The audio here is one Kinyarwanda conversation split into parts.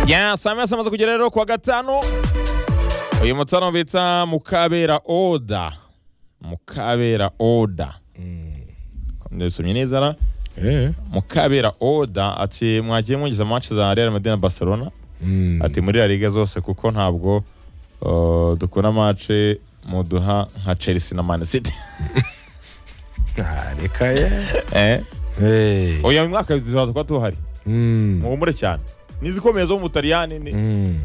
yes amezi amaze kugera rero kuwa gatanu uyu mutano bita mukabera oda mukabera oda ndabisomye neza ra Eh. mukabera oda ati mwagiye mugeza match za real madrid na barcelona ati muri la liga zose kuko ntabwo uh, dukunda match muduha nka chelsea na man city Ah, Reka ye. eh Eh. oya uyu mwaka tuzaza kuba tuhari Mm. muhumure cyane n'izikomeye zo mu butaliyani ni- Mm.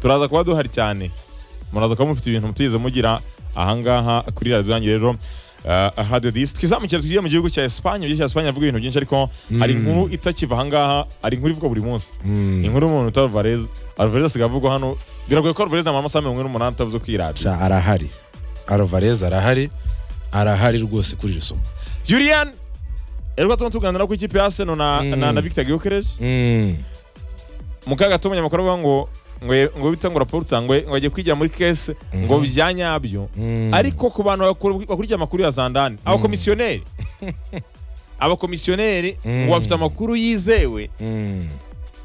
turaza kuba duhari cyane muraza kuba mufite ibintu mutigeze mugira ahangaha kuri radiyo yanyu rero uh, radio disi twizamukire tugiye mu gihugu cya esipanye igihugu cya esipanye avuga ibintu byinshi ariko hari inkuru itakiva ahangaha hari inkuru ivugwa buri munsi Mm. inkuru y'umuntu utari vareze alvarez asigaye avugwa hano biragoye ko alvarez amara amasaha mirongo ine n'umunani atavuze kuri radiyo Cha arahari. Alvarez arahari. Arahari rwose kuri iri somo. yurian rero turimo tuganira ku ikipe ya seno na, na, na victor gyokeres Mm. mu kaga gato umunyamakuru avuga ngo ngo ye- ngo bita ngo raporo utangwe ngo ajye kwigira muri kese ngo bya nyabyo Mm. ariko ku bantu bakuru- bakurikiye amakuru ya zandani abakomisiyoneri abakomisiyoneri ngo bafite amakuru yizewe Mm.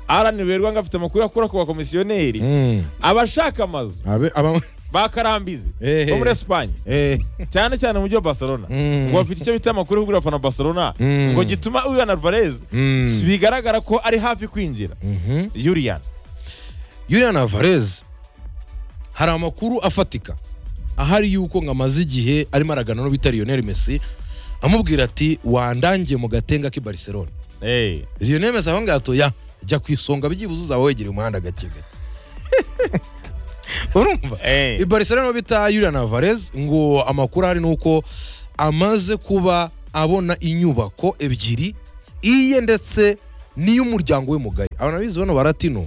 arani werwa ngo afite amakuru akura ku bakomisiyoneri Mm. abashaka amazu Abe aba ba karambizi Eh, bo muri eh. esipanye eh. cyane cyane mu mujyi wa barcelona Mm. ngo bafite icyo bita amakuru yo kubwira abafana ba barcelona Mm. ngo gituma uyu alvarez Mm. bigaragara ko ari hafi kwinjira Mhm. yuriyan Julian Alvarez hari amakuru afatika ahari yuko ngo amaze igihe arimo aragana no bita Lionel Messi amubwira ati wandangiye mu gatenga k'i Barcelona Eh, Lionel Messi aho ngaho ati, ya jya ku isonga byibuze uzaba wegereye umuhanda gake gake urumva Eh. i Barcelona niho bita Julian Alvarez ngo amakuru ahari ni uko amaze kuba abona inyubako ebyiri iye ndetse n'iy'umuryango we mugari abantu bizi bano baratino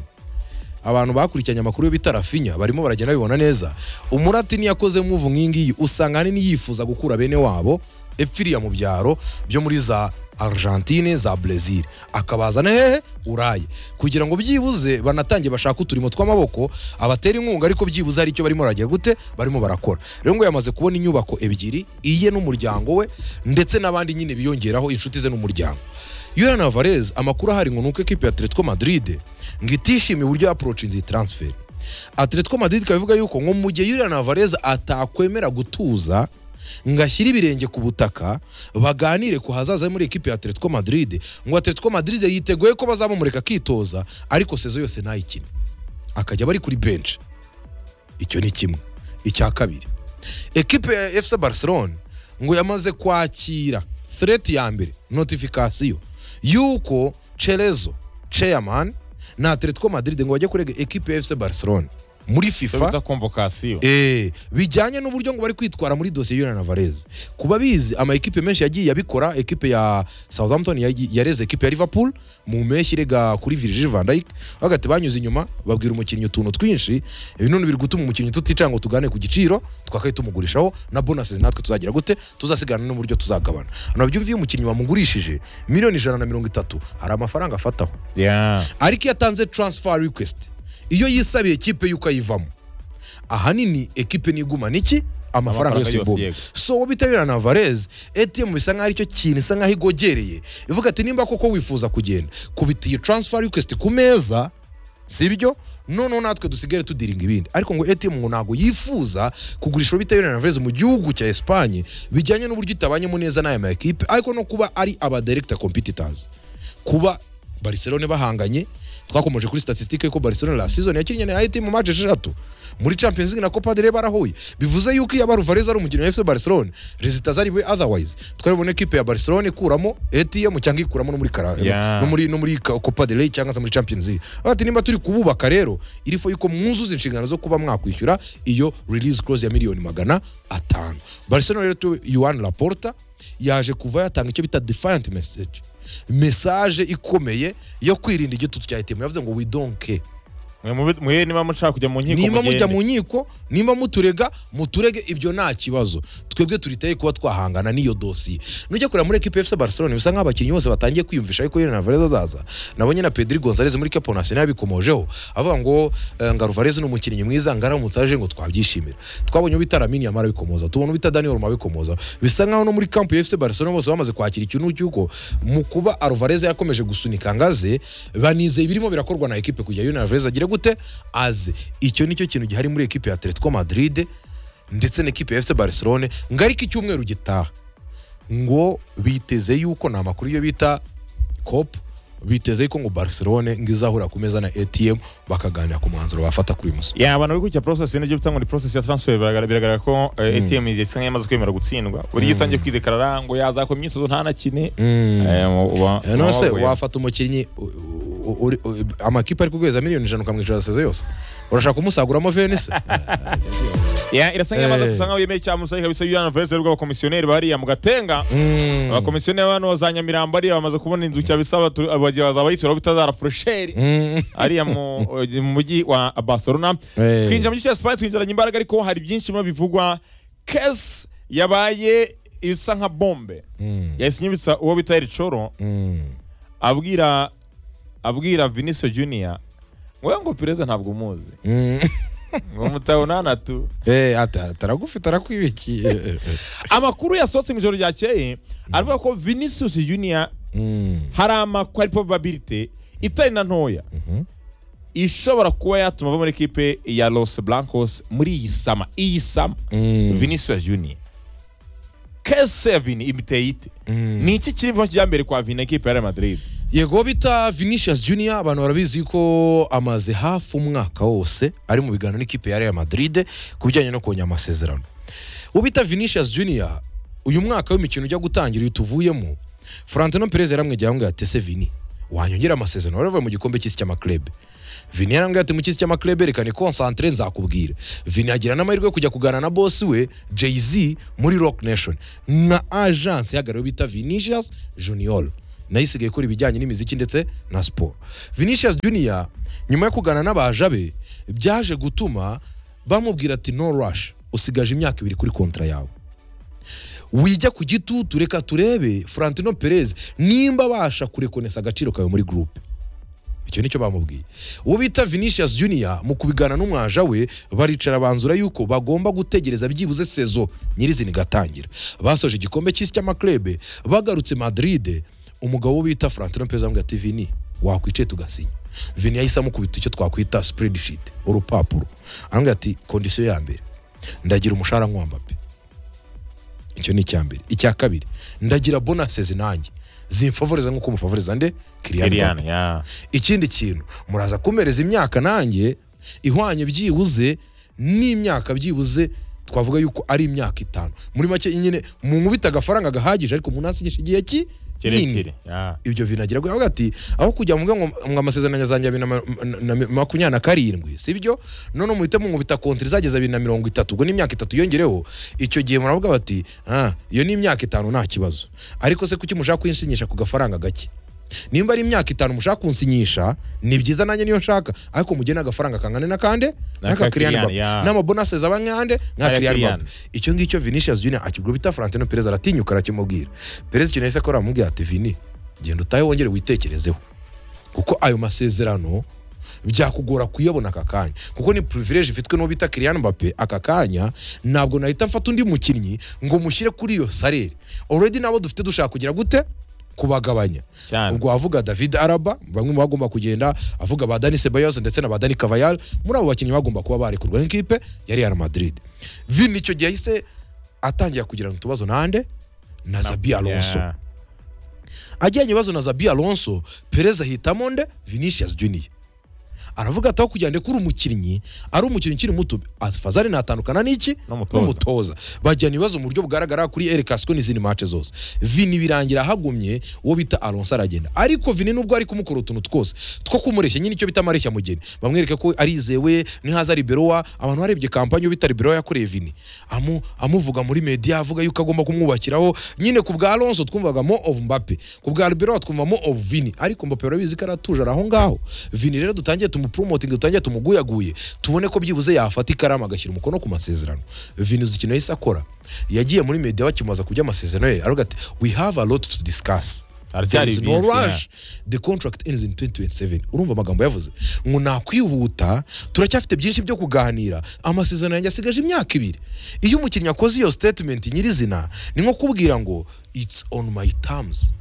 abantu bakurikiranye amakuru yo bita rafinya barimo baragenda babibona neza umuratini yakoze muvu nk'ingiyi usanga ahanini yifuza gukura bene wabo epfiriya mu byaro byo muri za argentine za brezil akabazana hehe uraye kugira ngo byibuze banatange bashake uturimo tw'amaboko abatera inkunga ariko byibuze hari icyo barimo baragira gute barimo barakora rero ngo yamaze kubona inyubako ebyiri iye n'umuryango we ndetse n'abandi nyine biyongeraho inshuti ze n'umuryango Julian Alvarez amakuru ahari ngo nuko ekipe ya Atletico Madrid ngo itishimiye uburyo yaporochinze iyi transfer Atletico Madrid ikaba ivuga yuko ngo mu gihe Julian Alvarez atakwemera gutuza ngo ashyire ibirenge ku butaka baganire ku hazaza he muri ekipe ya Atletico Madrid ngo Atletico Madrid yiteguye ko bazamumureka akitoza ariko sezo yose ntayikine akajya bari kuri bench icyo ni kimwe icya kabiri ekipe ya efuse barcelone ngo yamaze kwakira threat ya mbere notifikasiyo y'uko cerezo chairman na atletico madrid ngo bajye kurega ekipe ya efuse barcelone muri icyo fifa bita komvokasiyo Eh, bijyanye n'uburyo ngo bari kwitwara muri dosiye Julian Alvarez kuba bizi ama ekipe menshi yagiye yabikora ekipe ya Southampton yagi- yareze ekipe ya Liverpool mu mpeshyi irega kuri Virgil van Dijk bagati banyuze inyuma babwira umukinnyi utuntu twinshi ibi none biri gutuma umukinnyi tuticanga ngo tugane ku giciro twakaye tumugurishaho na bonuses natwe tuzagira gute tuzasigana n'uburyo tuzagabana nabyo iyo umukinnyi wamugurishije miliyoni ijana na mirongo itatu hari amafaranga afataho Yeah. ariko iyo atanze transfer request iyo yisabiye ikipe y'uko ayivamo ahanini ekipe nigumana iki amafaranga Amafaranga yose yose, ibumba yego. so uwo bita Julian Alvarez ATM bisa nkaho aricyo kintu isa nkaho igogereye ivuga ati nimba koko wifuza kugenda kubita iyi transfer request ku meza sibyo noneho natwe dusigare tudiringa ibindi ariko ngo ATM ngo ntabwo yifuza kugurisha uwo bita Julian Alvarez mu gihugu cya Espagne bijyanye n'uburyo itabanyemo neza n'aya ma ekipe ariko no kuba ari aba director competitors kuba Barcelona bahanganye twakomeje kuri statistique ko Barcelona la season yakinnye na ATM mu match eshatu muri Champions League na Copa del Rey barahuye bivuze yuko iyo Alvarez ari umukinnyi wa FC Barcelona resulta zari we otherwise twaribona equipe ya Barcelona ikuramo ATM cyangwa ikuramo no muri Carabao Yeah. no muri no muri Ka- Copa del Rey cyangwa se muri Champions League ati nimba turi kububaka rero irifo yuko mwuzuza inshingano zo kuba mwakwishyura iyo release clause ya miliyoni magana atanu Barcelona rero tu Juan Laporta yaje kuva yatanga icyo bita defiant message message ikomeye yo kwirinda igitutu cya ATM yavuze ngo we don't care mwe mube- mwe niba mushaka kujya mu nkiko nimba mujya mu mugende nkiko nimba muturega muturege ibyo nta kibazo twebwe turiteye kuba twahangana n'iyo dosiye nujya kureba muri ekipe efuse barcelone bisa nk'aho abakinnyi bose batangiye kwiyumvisha ariko yena varez azaza nabonye na pedri gonzalez muri kepo nasiyonari yabikomojeho avuga ngo eh, nga ruvarez ni umukinnyi mwiza nga aramutse aje ngo twabyishimira twabonye ubita lamini yamara abikomoza tubona ubita daniel roma abikomoza bisa nk'aho no muri kampu ya efuse barcelone bose bamaze kwakira ikintu cy'uko mu kuba aruvarez yakomeje gusunika ngaze banizeye birimo birakorwa na ekipe kugira yona varez agire gute aze icyo nicyo kintu gihari muri ekipe ya atletico madrid ndetse na ekipe ya fc barcelone ngo ariko icyumweru gitaha ngo biteze yuko ni amakuru yo bita cop biteze yuko ngo barcelone ngo izahura ku meza na atm bakaganira ku mwanzuro bafata kuri uyu musoro ya abantu bari gukurikiza process nibyo bita ngo ni process ya transfer biragaragara biragaragara ko eh, ATM isa nk'iyamaze kwemera gutsindwa buri gihe utangiye kwidekarara ngo yazakora imyitozo ntanakine Eh, mu- uba- Eh, none se wahuye. wafata umukinnyi u- u- uri- u- amakipe ari kugweza miliyoni ijana ukamwishyura seze yose urashaka kumusaguramo venise Yeah, irasa nk'iyamaze Eh. gusa nk'aho yemeye cyamusaye kabisa Julian Alvarez ari abakomisiyoneri bahariya mu gatenga abakomisiyoneri bano za Nyamirambo ariya bamaze kubona inzu cya bisaba tu- abagiye bazaba yitura bitazara furusheri ariya mu mu mujyi wa Barcelona Eh. twinjira mu gice cya Spain twinjiranye imbaraga ariko hari byinshi biba bivugwa case yabaye isa nka bombe yahise inyibutsa uwo bita Eric Choro abwira abwira Vinicius Junior ngo we ngo perezida ntabwo umuzi ngo mutabona natu taragufite arakwibikiye amakuru yasohotse mu ijoro ryakeye aravuga ko Vinicius Junior Mm. hari amakuru ari probability itari na ntoya ishobora kuba yatuma ava muri ekipe ya Los Blancos muri iyi sama iyi sama Mm. Vinicius Junior kese ya Vini imiteye ite Mm. ni iki kiri mu kijyambere kwa Vini na ekipe ya Real Madrid yego bita vinicius junior abantu barabizi ko amaze hafi umwaka wose ari mu biganiro n'ikipe ya real madrid ku bijyanye no kongera amasezerano ubita vinicius junior uyu mwaka w'imikino ujya gutangira uyu tuvuyemo frantino perez yaramwegera ngo yatese vini wanyongera amasezerano wari wavuye mu gikombe cy'isi cy'amaklebe vini yarambwira ati mu cy'isi cy'amaklebe reka ni konsantere nzakubwira vini agira n'amahirwe yo kujya kuganira na bosi we jay-z muri rock nation nka agence ihagarariwe bita vinicius junior nayo isigaye ikora ibijyanye n'imiziki ndetse na siporo vinicius junior nyuma yo kuganira n'abaja be byaje gutuma bamubwira ati no rush usigaje imyaka ibiri kuri kontra yawe wijya ku gitutu reka turebe frantino perez nimba abasha kurekonesa agaciro kawe muri gurupe icyo nicyo bamubwiye uwo bita vinicius junior mu kubigana n'umwaja we baricara banzura yuko bagomba gutegereza byibuze sezo nyirizina igatangira basoje igikombe cy'isi cy'amaklebe bagarutse madrid umugabo wo bita frantino perez amubwira ati vini wakwicaye tugasinya vini yahise amukubita icyo twakwita spreadsheet urupapuro arambwira ati kondisiyo ya mbere ndagira umushahara nk'uwambape icyo ni icya mbere icya kabiri ndagira bonasezi nanjye zimfavoriza nk'uko umufavoriza nde kiriyani Kylian yeah. ikindi kintu muraza kumpereza imyaka nanjye ihwanye byibuze n'imyaka byibuze twavuga yuko ari imyaka itanu muri make nyine munkubita agafaranga gahagije ariko umuntu asinyisha igihe ki kirekire yeah. ibyo binagera avuga ati aho kujya muvuga ngo ngo amasezerano yazanjye abiri na ma- na- na makumyabiri na karindwi si byo none muhite munkubita kontiri izageza abiri na mirongo itatu ubwo ni imyaka itatu yongereho icyo gihe muravuga bati ah iyo ni imyaka itanu nta kibazo ariko se kuki mushaka kuyisinyisha ku gafaranga gake nimba ari imyaka itanu mushaka kunsinyisha ni byiza nanjye niyo nshaka ariko mugire n'agafaranga kangana na kande Na ka Kylian, n'akakiriyani yeah. n'amabonase zaba nk'ande nka Aya Kylian Kylian. Mbappe. icyo ngicyo vinicius junior akibwira bita frantino perez aratinyuka arakimubwira perez ikintu yahise akora aramubwira ati vini genda utahe wongere witekerezeho kuko ayo masezerano byakugora kuyabona aka kanya kuko ni privilege ifitwe n'uwo bita Kylian Mbappe aka kanya ntabwo nahita mfata undi mukinnyi ngo mushyire kuri iyo sarere already nabo dufite dushaka kugira gute kubagabanya cyane ubwo wavuga david araba bamwe mu bagomba kugenda avuga ba dani sebayos ndetse na ba dani kavayal muri abo bakinnyi bagomba kuba barekurwa nk'ikipe ya real madrid vini icyo gihe yahise atangira kugirana utubazo nande na zabi alonso Yeah. ajyanye ibibazo na zabi alonso perez ahitamo nde vinicius junior aravuga ati aho kugira ngo uri umukinnyi ari umukinnyi ukiri muto fazari natandukana n'iki N'umutoza. n'umutoza bajyana ibibazo mu buryo bugaragara kuri Eric Casco n'izindi match zose vini birangira ahagumye uwo bita alonso aragenda ariko vini nubwo ari kumukora utuntu twose two kumureshya nyine icyo bita amareshya mugeni bamwereka ko arizewe nihaza riberowa abantu barebye kampani yo bita riberowa yakoreye vini amu, amuvuga muri media avuga yuko agomba kumwubakiraho nyine ku bwa alonso twumvaga mo of mbappe ku bwa riberowa twumva mo of vini ariko mbappe urabizi ko aratuje ari aho ngaho vini rero dutangiye tumu tumupromotinga dutangira tumuguyaguye tubone ko byibuze yafata ikaramu agashyira umukono ku masezerano vinuzi ikintu yahise akora yagiye muri media bakimubaza ku by'amasezerano ye aravuga ati we have a lot to discuss Haracyari There is no byinshi, yeah. rush. the contract ends in 2027 urumva amagambo yavuze ngo nakwihuta turacyafite byinshi byo kuganira amasezerano yanjye asigaje imyaka ibiri iyo umukinnyi akoze iyo statement nyirizina ni nko kubwira ngo it's on my terms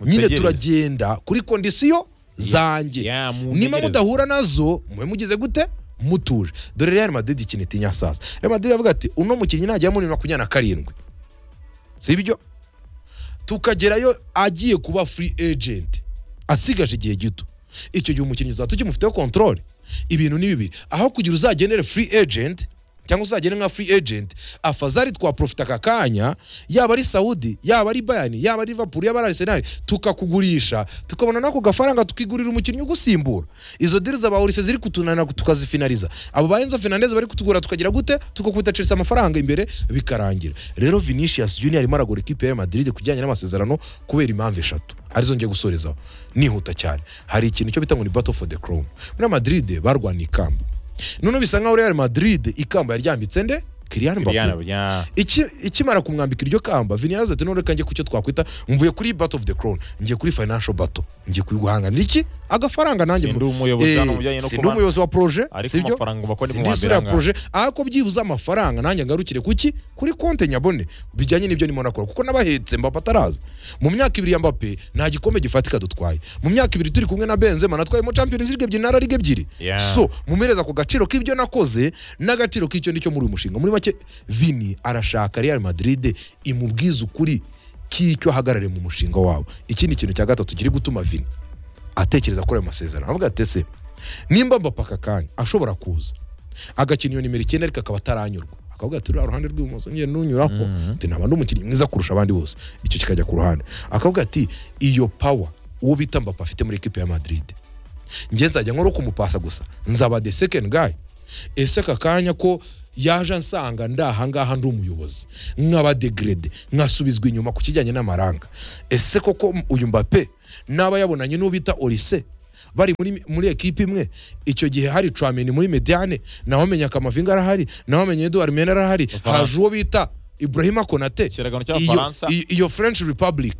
nyine Mutegereze. turagenda kuri kondisiyo zanjye Yeah, niba muntegereze. mudahura nazo mube mugize gute mutuje dore Real Madrid ikintu itinya sasa Real Madrid avuga ati uno mukinnyi najyamo muri makumyabiri na karindwi sibyo tukagerayo agiye kuba free agent asigaje igihe gito icyo gihe umukinnyi tuzaba tukimufiteho control ibintu ni bibiri aho kugira uzagenere free agent cyangwa uzagene nka free agent afazari twaprofita aka kanya yaba ari saudi yaba ari bayani yaba ari liverpool yaba ari arsenal tukakugurisha tukabona n'ako gafaranga tukigurira umukinnyi ugusimbura izo diri zabahurise ziri kutunanira tukazifinariza abo ba enzo fernandez bari kutugura tukagira gute tugakubita chelsea amafaranga imbere bikarangira rero vinicius junior arimo aragura ikipe ya madrid kujyanye n'amasezerano kubera impamvu eshatu arizo ngiye gusorezaho nihuta cyane hari ikintu cyo bita ngo ni battle for the crown muri madrid barwaniye ikamba none bisa nkaho real madrid ikamba yaryambitse nde Kylian Mbappé. Liliana, yeah. Iki- ikimara kumwambika iryo kamba viniraza ati none kanjye kucyo twakwita mvuye kuri battle of the crown ngiye kuri financial battle ngiye kuri guhanganira iki agafaranga nanjye Sindi umuyobozi Eh, hano mu bijyanye no sindi kubana. umuyobozi wa projet ariko sibyo amafaranga uba ni Sindi mu wa mbere isura ya ahangaha. projet ariko byibuze amafaranga nanjye ngarukire kuki kuri konte nyabone bijyanye n'ibyo ndimo nakora kuko n'abahetse mbapa ataraza mu myaka ibiri ya mbappe nta gikombe gifatika dutwaye mu myaka ibiri turi kumwe na benzema natwayemo champions league ebyiri na La ligue ebyiri Yeah. so mumereza ku gaciro k'ibyo nakoze n'agaciro k'icyo nicyo muri uyu mushinga muri make vini arashaka real madrid imubwize ukuri cy'icyo ahagarariye mu mushinga wabo ikindi kintu cya gatatu kiri gutuma vini atekereza kuri ayo masezerano avuga ati ese nimba mbapa aka kanya ashobora kuza agakina iyo nimero icyenda ariko akaba ataranyurwa akavuga ati ruriya ruhande rw'ibumoso njye nunyuraho Mhm. ati naba ndi umukinnyi mwiza kurusha abandi bose icyo kikajya ku ruhande akavuga ati iyo pawa uwo bita mbapa afite muri ekipe ya madrid njye nzajya nkora kumupasa gusa nzaba the second guy ese aka kanya ko yaje ansanga ndi ahangaha ndi umuyobozi nkaba degrade nkasubizwa inyuma ku kijyanye n'amaranga ese koko uyu mbape n'aba yabonanye n'uwo bita orise bari muri, muri ekipe imwe icyo gihe hari trameni muri mediane nawe amenye akamavinga arahari nawe amenye eduard mena arahari Bufaransa. haje uwo bita ibrahima konate Ikiragano iyo, cy'abafaransa. iyo- iyo french republic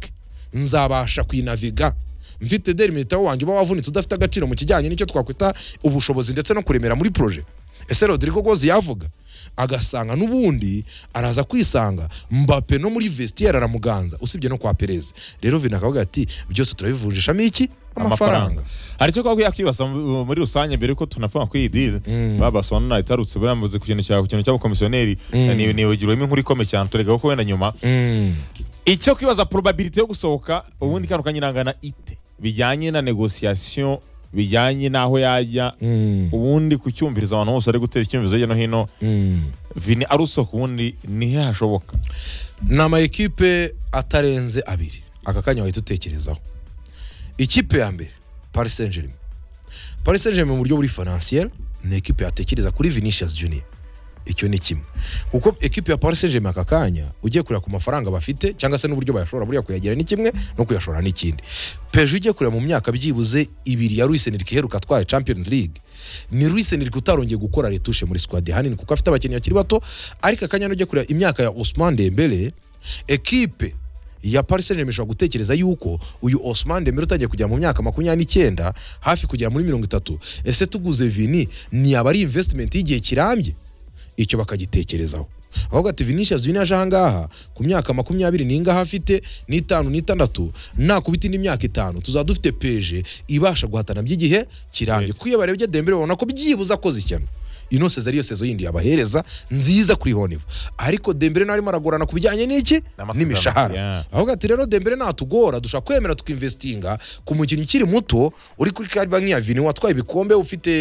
nzabasha kuyinaviga mfite derimitero wanjye uba wavunitse udafite agaciro mu kijyanye n'icyo twakwita ubushobozi ndetse no kuremera muri proje ese rodrigo gozi yavuga agasanga n'ubundi araza kwisanga mbape no muri vestiaire aramuganza usibye no kwa perez rero vina akavuga ati byose turabivunjishamo iki amafaranga amafaranga hari icyo twakwiye kwibasa mu- muri rusange mbere yuko tunafunga kuri iyi diri babasobanura itarutse bambuze ku kintu cyawe ku kintu cy'abakomisiyoneri ni- nibagirwemo inkuru ikomeye cyane tureka ko wenda nyuma Mm. icyo kwibaza probabilite yo gusohoka ubundi kano kanyirangana ite bijyanye na negosiyasiyo bijyanye n'aho yajya Mm. ubundi kucyumviriza abantu bose ari gutera icyumvirizo hirya no hino Mm. vini arusohoka ubundi nihe hashoboka ni ama ekipe atarenze abiri aka kanya wahita utekerezaho ikipe ya mbere paris saint germain paris saint germain mu buryo buri financier ni ekipe yatekereza kuri vinicius junior icyo ni kimwe kuko ekipe ya paris saint germain aka kanya ugiye kureba ku mafaranga bafite cyangwa se n'uburyo bayashobora buriya kuyagira ni kimwe no kuyashora ni ikindi pejo ugiye kureba mu myaka byibuze ibiri ya Luis Enrique iheruka atwaye champions league ni Luis Enrique utarongeye gukora retushe muri squad hanini kuko afite abakinnyi bakiri bato ariko akanya n'ujya kureba imyaka ya Ousmane Dembele ekipe ya Paris Saint-Germain ishobora gutekereza yuko uyu Ousmane Dembele utangiye kugera mu myaka makumyabiri n'icyenda hafi kugera muri mirongo itatu ese tuguze Vini ni aba ari investment y'igihe kirambye icyo bakagitekerezaho ahubwo ati vinicius junior aje ahangaha ku myaka makumyabiri n'ingaha afite n'itanu n'itandatu nakubita indi myaka itanu tuzaba dufite peje ibasha guhatana by'igihe kirambye Yes. kuko iyo barebye dembere babona ko byibuze akoze ishyano inose ariyo sezo yindi yabahereza nziza kuri honivu ariko dembere nawe arimo aragorana ku bijyanye n'iki N'amasezerano. n'imishahara Yeah. ahubwo ati rero dembere natugora dushobora kwemera tukinvestinga ku mukinnyi ukiri muto uri kuri kariba nk'iya vini watwaye ibikombe ufite